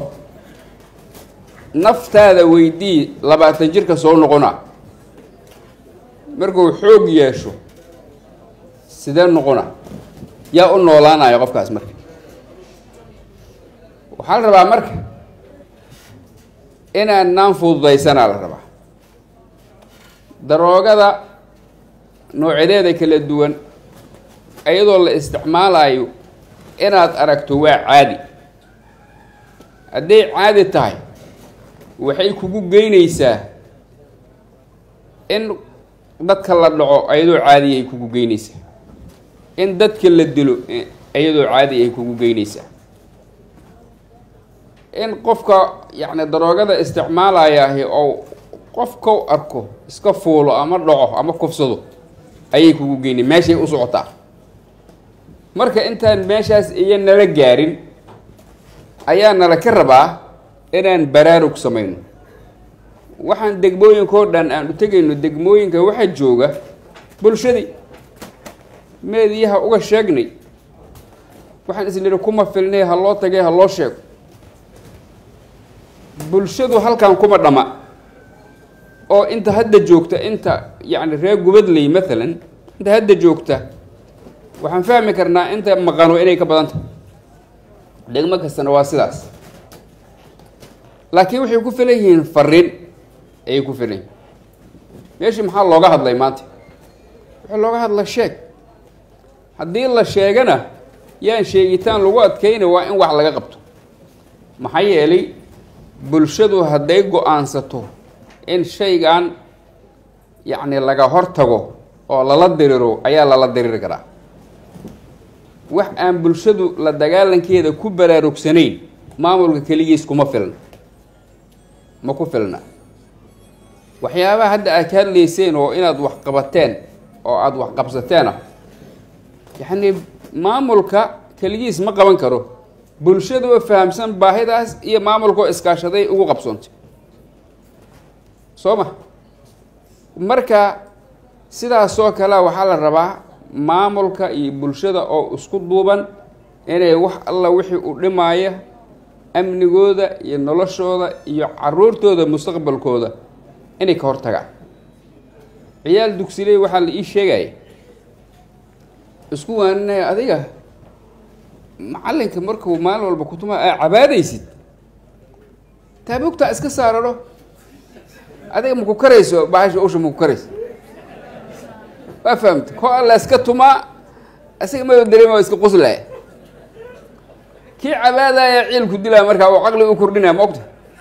Speaker 4: naftaada weydii labaatan jirka soo noqona markuu xoog yeesho sidee noqona yaa u noolaanaya qofkaas marka waxaa la rabaa marka inaanaan fududaysanaa la rabaa daroogada noocyadeeda kala duwan iyadoo la isticmaalayo inaad aragto waa caadi hadday caadi tahay waxay kugu geynaysaa in dadka la dhaco iyadoo caadi ay kugu geynaysaa in dadka la dilo iyadoo caadi ay kugu geynaysaa in qofka yacni daroogada isticmaalayaahi oo qofkau arko iska fuulo ama dhaco ama kufsado ayay kugu geynay meeshay u socotaa marka intaan meeshaas iyo nala gaarin ayaa nala ka rabaa inaan baraarug samayno waxaan degmooyinkao dhan aan u tegayno degmooyinka waxaa jooga bulshadii meediyaha uga sheegnay waxaan isnidhi kuma filnay ha loo tagay ha loo sheego bulshadu halkan kuma dhama oo inta hadda joogta inta yacni reer gubadley maalan inta hadda joogta waxaan fahmi karnaa inta maqano inay ka badan tahay degmo kastana waa sidaas laakiin waxay ku filan yihiin fariin ayay ku filan yihiin meeshii maxaa looga hadlay maanta waxaa looga hadla sheeg haddii la sheegana yaan sheegitaan lagu adkayna waa in wax laga qabto maxaa yeelay bulshadu hadday go-aansato in shaygan yacni laga hortago oo lala diriro ayaa lala diriri karaa wax aan bulshadu la dagaalankeeda ku baraarugsanayn maamulka keligiis kuma filna ma ku filna waxyaabaha hadda aad ka hadlayseen oo inaad wax qabateen oo aada wax qabsateen ah yacni maamulka keligiis ma qaban karo bulshada oo fahamsan baahidaas iyo maamulkaoo iskaashaday ugu qabsoontay soo ma marka sidaasoo kale waxaa la rabaa maamulka iyo bulshada oo isku duuban inay wax alla wixii u dhimaaya amnigooda iyo noloshooda iyo caruurtooda mustaqbalkooda inay ka hortagaan ciyaal dugsiley waxaa la ii sheegaya isku waaninaya adiga macalinka markuu maalin walba kutuma aa cabaadaysid taabugtaa iska saarano adiga maku karayso bahasha usha maku karayso waa fahamta ko alla iska tumaa isaga mada dareema waa iska qoslaya kii cabaadaya ciilku dilaa markaa oo caqli u kordhinaya ma ogta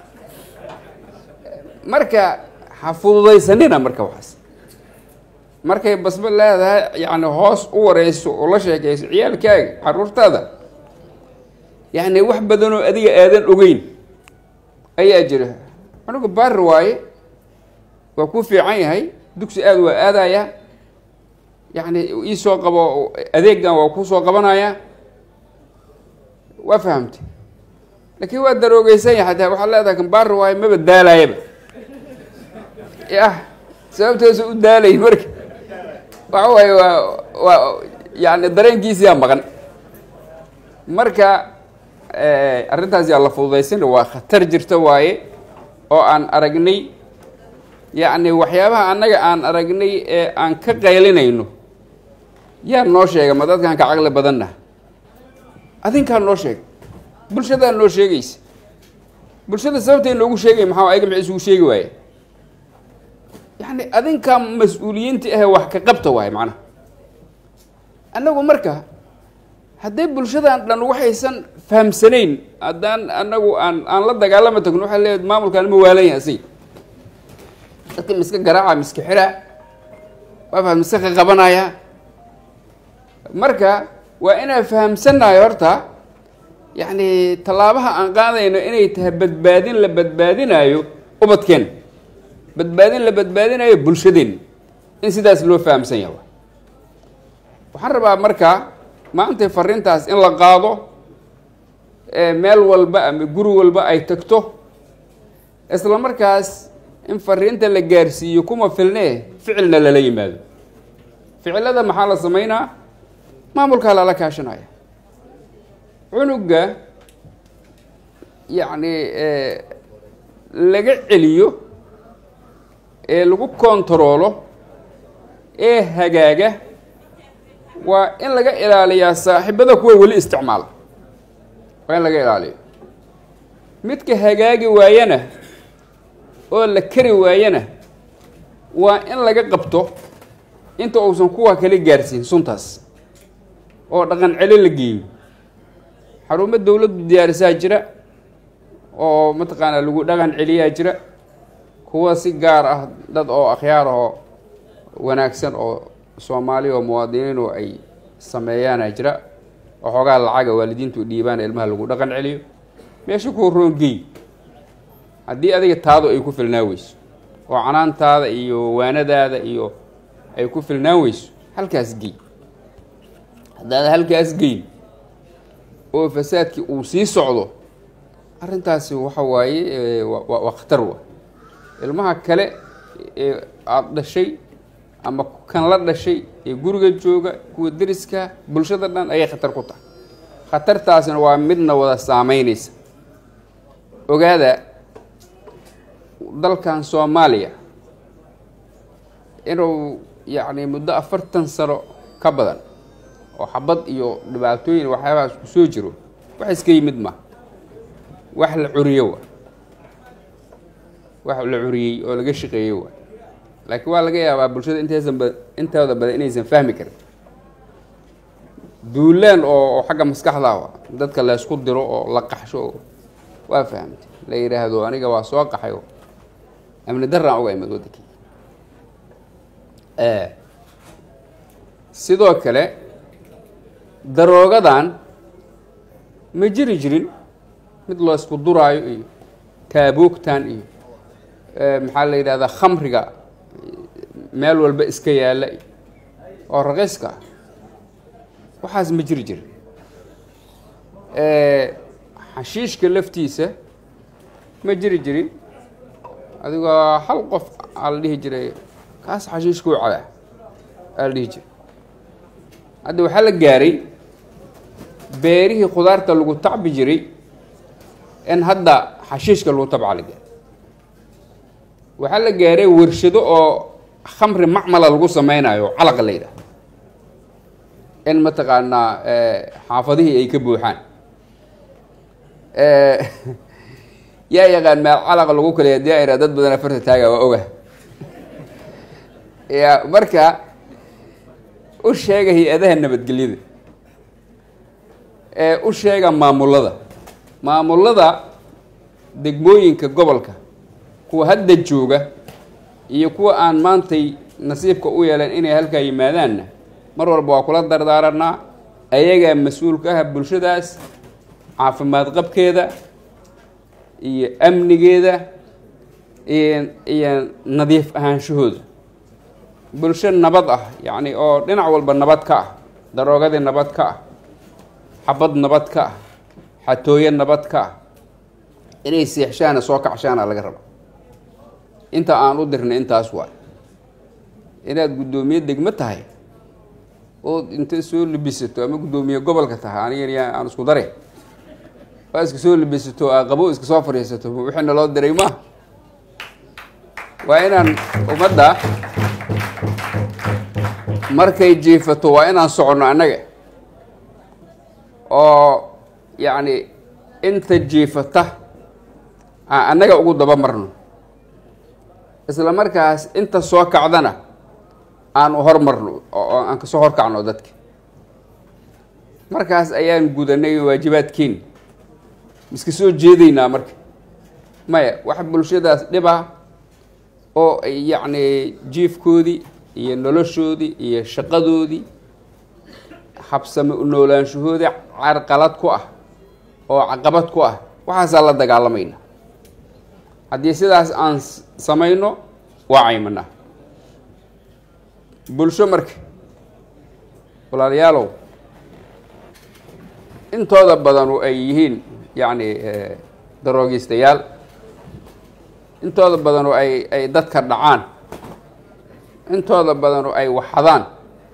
Speaker 4: marka ha fududaysanina marka waxaas markay basba leedahay yacni hoos u wareyso oo la sheekayso ciyaalkaaga caruurtaada yacni wax badan oo adiga aadan ogeyn ayaa jira anigu baari waaye waa ku fiican yahay dugsi aada waa aadaya yacni iisoo qabo adeegan waa kusoo qabanaya waa fahamtay laakiin waa daroogeysan yahay hataa waxaad leedahay kan baari waaye maba daalayaba yah sababtoosa u daalay marka waxa waaye waa waa yani dareenkiisiyaa maqan marka arrintaas yaa la fududaysan waa khatar jirta waaye oo aan aragnay yacni waxyaabaha annaga aan aragnay ee aan ka qaylinayno yaa noo sheega ma dadkaan ka caqli badanna adinkaa noo sheega bulshadaa noo sheegaysa bulshada sababtay noogu sheegay maxaa ayaga maxay isugu sheegi waaye yacni adinkaa mas-uuliyiinta ahe wax ka qabta waaye macnaha annagu marka hadday bulshadan dhan waxaysan fahamsanayn haddaan annagu aan aan la dagaalama tagno waxaa leeyahay maamulkaan ma waalan yahay asig dadka miska garaaca miska xiraa waa faham miska qaqabanaya marka waa inaan fahamsannahay horta yacni tallaabaha aan qaadayno inay tahay badbaadin la badbaadinayo ubadkeen badbaadin la badbaadinayo bulshadeen in sidaas loo fahamsan yahay waxaan rabaa marka maanta fariintaas in la qaado meel walba ama guri walba ay tagto isla markaas in fariinta la gaarsiiyo kuma filnee ficilna lala yimaado ficilada maxaa la sameynaa maamulkaa lala kaashanaya cunuga yacni laga celiyo ee lagu kontaroolo ee hagaaga waa in laga ilaaliyaa saaxiibada kuwa weli isticmaala waa in laga ilaaliyo midka hagaagi waayana oo la kari waayana waa in laga qabto inta uusan kuwa kale gaarsiin suntaas oo dhaqan celi la geeyo xarumo dawladdu diyaarisaa jira oo mataqaanaa lagu dhaqan celiyaa jira kuwa si gaar ah dad oo akhyaar oo wanaagsan oo soomaali oo muwaadiniin oo ay sameeyaana jira waxoogaa lacaga waalidiintu dhiibaan ilmaha lagu dhaqan celiyo meesha kuwa roongey haddii adiga taadu ay ku filnaan weyso oo canaantaada iyo waanadaada iyo ay ku filnaan weyso halkaas gey haddaad halkaas geyn oo fasaadkii uu sii socdo arrintaasi waxa waaye waa khatar wa ilmaha kale ee aada dhashay ama kan la dhashay ee guriga jooga kuwa deriska bulshada dhan ayay khatar ku tahay khatartaasina waa midna wada saameynaysa ogaada dalkan soomaaliya inuu yacni muddo afartan sano ka badan oo xabad iyo dhibaatooyin waxyaabahaas ku soo jiro wax iska yimid ma wax la curiyo wa wax la curiyey oo laga shaqeeyey wa laakiin waa laga yaabaa bulshada intaysan ba intooda badan inaysan fahmi karin duulaan oo oo xagga maskaxda ah dadka la isku diro oo la qaxsho oo waa fahamtay la yidhaahdo aniga waa soo qaxay oo amni daraan uga imid waddankii sidoo kale daroogadan ma jiri jirin mid loo isku duraayo iyo taabuugtan iyo maxaa la yidhahdaa khamriga meel walba iska yaalla iyo oo raqiiska ah waxaas ma jiri jirin xashiishka laftiisa ma jiri jirin adigoo hal qof aa la dhihi jiray kaas xashiishkuu cabaa aa la dhihi jira hadda waxaa la gaaray beerihii khudaarta lagu tacbi jiray in hadda xashiishka lagu tabca la gaaray waxaa la gaaray warshado oo khamri macmala lagu sameynayo oo calaqa la yidhaah in mataqaanaa xaafadihii ay ka buuxaan yaa yaqaan meel calaqa lagu kaleya dii ayra dad badan afarta taaga waa oga ya marka u sheega hay-adaha nabadgelyada ee u sheega maamulada maamulada degmooyinka gobolka kuwa hadda jooga iyo kuwa aan maantay nasiibka u yeelan inay halkaa yimaadaanna mar walba waa kula dardaaranaa ayagaa mas-uulka ah bulshadaas caafimaad qabkeeda iyo amnigeeda iyo iyo nadiif ahaanshahooda bulsho nabad ah yacni oo dhinac walba nabad ka ah daroogadii nabad ka ah xabad nabad ka ah xatooyo nabad ka ah inay seexshaana soo kacshaana laga raba inta aan u dirnay intaas waay inaad guddoomiye degmo tahay ood inta soo libisato ama guddoomiye gobolka tahay aniga aan isku dare waa iska soo libisato aa qabo iska soo fadhiisato wixii naloo diray maaha waa inaan ummadda markay jiifato waa inaan soconno annaga oo yacni inta jiifata aan annaga ugu daba marno isla markaas inta soo kacdana aan u hormarno oo aan kasoo horkacno dadka markaas ayaan gudanay waajibaadkeeni miska soo jeedaynaa marka maya wax bulshadaas dhiba oo yacni jiifkoodii iyo noloshoodii iyo shaqadoodii habsame u noolaanshahoodii carqalad ku ah oo caqabad ku ah waxaasaa la dagaalamayna haddii sidaas aan samayno waa caymanaa bulsho marka walaalayaalow intooda badanu ay yihiin yacni daroogistayaal intooda badanu ay ay dadka dhacaan intooda badanu ay waxadaan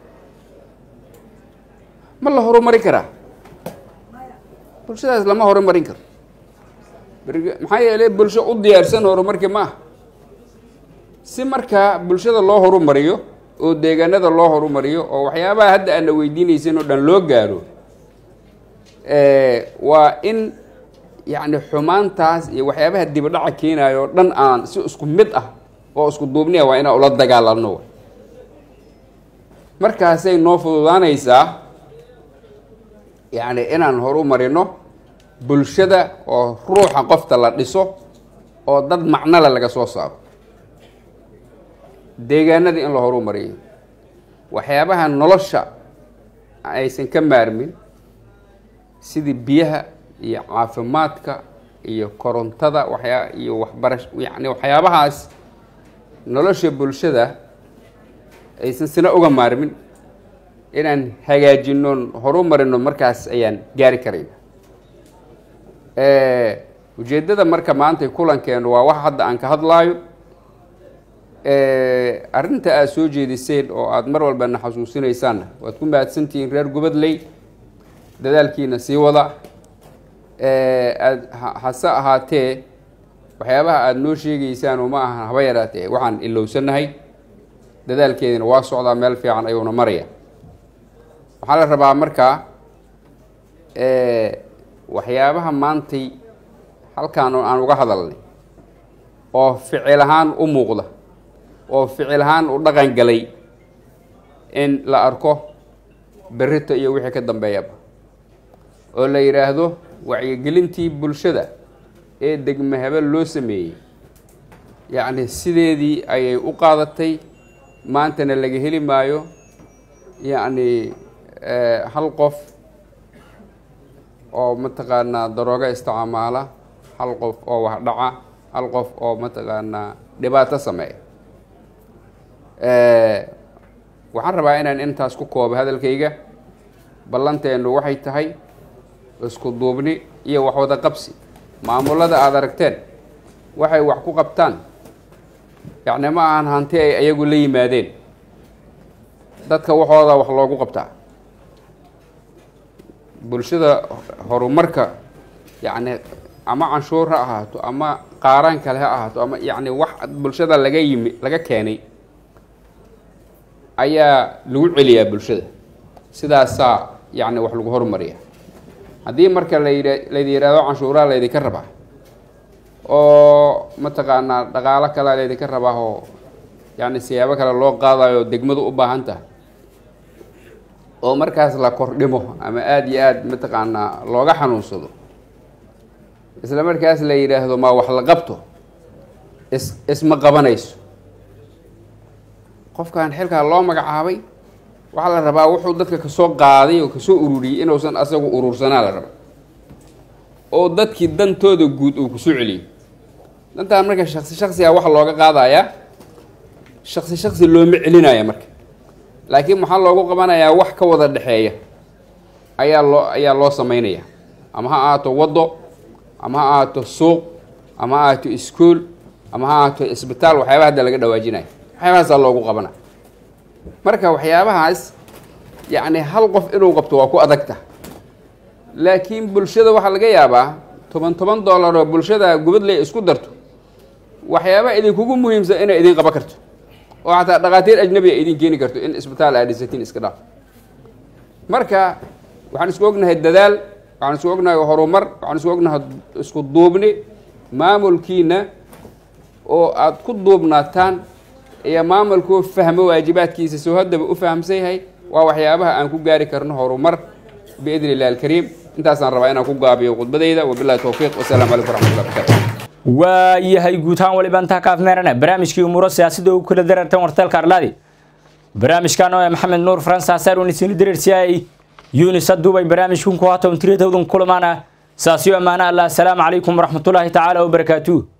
Speaker 4: ma la horumarin karaa bulshadaas lama horumarin karo maxaa yeelay bulsho u diyaarsan horumarkii ma aha si markaa bulshada loo horumariyo oo deegaanada loo horumariyo oo waxyaabaha hadda aana weydiinaysan oo dhan loo gaaro waa in yacni xumaantaas iyo waxyaabaha dibadhaca keenayo oo dhan aan si isku mid ah oo isku duubniya waa inaan ula dagaalamno markaasay noo fududaanaysaa yacni inaan horumarino bulshada oo ruuxa qofta la dhiso oo dad macnole laga soo saaro deegaanadii in la horumariyo waxyaabaha nolosha aysan ka maarmin sidii biyaha iyo caafimaadka iyo korontada waxyaa iyo waxbarash yacni waxyaabahaas nolosha bulshada aysan sina uga maarmin inaan hagaajino horumarino markaas ayaan gaari karayna ujeeddada marka maanta kulankeenu waa wax hadda aan ka hadlaayo arrinta aada soo jeediseen oo aada mar walbana xasuusinaysaanna waad ku mahadsantihiin reer gubadley dadaalkiina sii wada aad hase ahaatee waxyaabaha aada noo sheegaysaan oo ma ahan haba yaraatee waxaan ilowsanahay dadaalkeedina waa socdaa meel fiican ayuuna maraya waxaa la rabaa markaa waxyaabaha maantay halkaan aan uga hadalnay oo ficil ahaan u muuqda oo ficil ahaan u dhaqan galay in la arko berrito iyo wixii ka dambeeyaba oo la yidhaahdo wacyigelintii bulshada ee degme habel loo sameeyey yacni sideedii ayay u qaadatay maantana laga heli maayo yacni hal qof oo mataqaanaa darooga isticmaala hal qof oo wax dhaca hal qof oo mataqaanaa dhibaato sameeya waxaan rabaa inaan intaas ku koobo hadalkayga ballanteenu waxay tahay isku duubni iyo waxwada qabsi maamulada aada aragteen waxay wax ku qabtaan yacni ma ahan hanti ay ayagu la yimaadeen dadka waxooda wax loogu qabtaa bulshada horumarka yacni ama canshuur ha ahaato ama qaaraan kale ha ahaato ama yacni wax bulshada laga yimi laga keenay ayaa lagu celiyaa bulshada sidaasaa yacni wax lagu horumariya haddii marka la yidha laydi yidhaahdo canshuuraha laydinka rabaa oo mataqaanaa dhaqaalo kalea laydinka rabaa oo yacni siyaabo kale loo qaadayo degmadu u baahan tahay oo markaas la kordhimo ama aada iyo aada mataqaanaa looga xanuunsado isla markaas la yidhaahdo maa wax la qabto is isma qabanayso qofkan xilkaa loo magacaabay waxaa la rabaa wuxuu dadka kasoo qaaday oo kasoo ururiyey inuusan asagu urursanaa la raba oo dadkii dantooda guud uu kusoo celiyo dantaan marka shaksi shaksiga waxa looga qaadayaa shaksi shaksi looma celinaya marka laakiin maxaa loogu qabanayaa wax ka wada dhexeeya ayaa loo ayaa loo sameynaya ama ha ahaato waddo ama ha ahaato suuq ama ha ahaato iskuol ama ha ahaato isbitaal waxyaaba hadda laga dhawaajinayo waxyaabahaasaa loogu qabana marka waxyaabahaas yacni hal qof inuu qabto waa ku adagta laakiin bulshada waxaa laga yaabaa toban toban dollar oo bulshada gubadley isku darto waxyaaba idinkugu muhiimsan inay idin qaban karto oo xataa dhakhaatiir ajnabi a idin keeni karto in isbitaal aa dhisatiin iska dhaaf marka waxaan isku ognahay dadaal waxaan isku ognahay horumar waxaan isku ognahay isku duubni maamulkiina oo aada ku duubnaataan iyo maamulkuu fahmo waajibaadkiisa soo haddaba u fahamsan yahay waa waxyaabaha aan ku gaari karno horumar biidni illahi alkariim intaasaan rabaa inaan ku gaabiyo khudbadayda wabillahi towfiiq wasalaamu calaykum waraxmatullahi barakaatu
Speaker 1: waayahay guud ahaan waliba intaa ka afmeerana barnaamijkii umuuro siyaasadda ugu kala darartan warteelka arlaadi barnaamijkan oo maxamed nuur faransa asaar unisini dareersiyaay yunis haduubay barnaamijkunku haatan tiradowdan kulamaana saasiyo ammaana allah asalaamu calaykum waraxmatullaahi tacaala wabarakaatuh